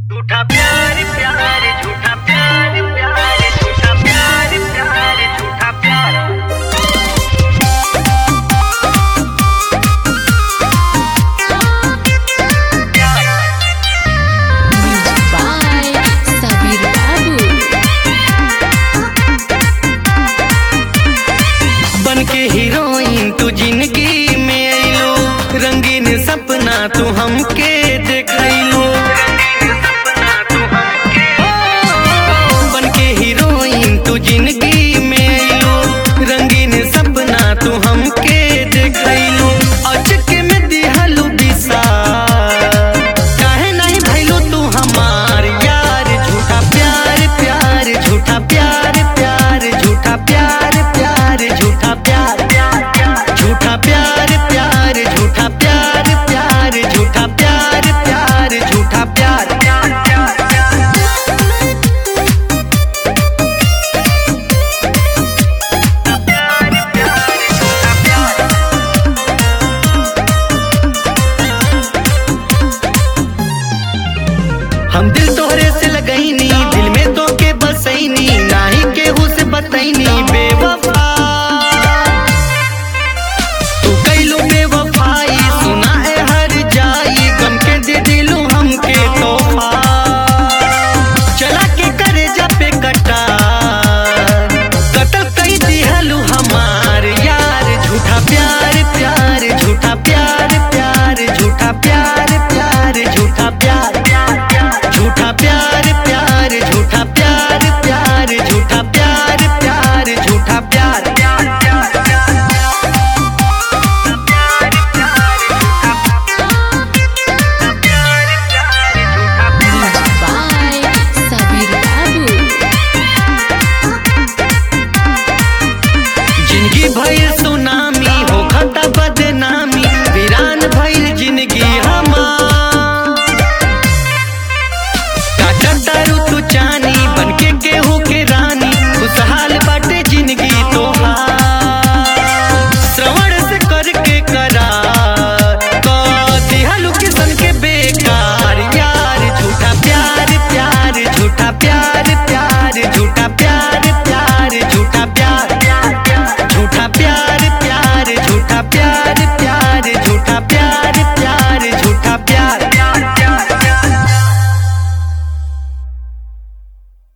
झूठा प्यार प्यार झूठा प्यार प्यार झूठा प्यार प्यार झूठा प्यार Music by Sabir Babu. बन के हीरोइन तू जिंदगी में आइलो रंगीन सपना तू हमके देखैलो बन के हीरोइन तू जिंदगी में आइलो रंगीन सपना तू हमके देखैलो अचक में दिहलू दिशा काहे नहीं भइलो तू हमार यार झूठा प्यार प्यार झूठा प्यार प्यार झूठा प्यार प्यार झूठा प्यार झूठा प्यार प्यार झूठा प्यार प्यार झूठा प्यार प्यार झूठा प्यार हम दिल तोहरे से लगैनी दिल में तो के बसैनी नाही केहू से बतैनी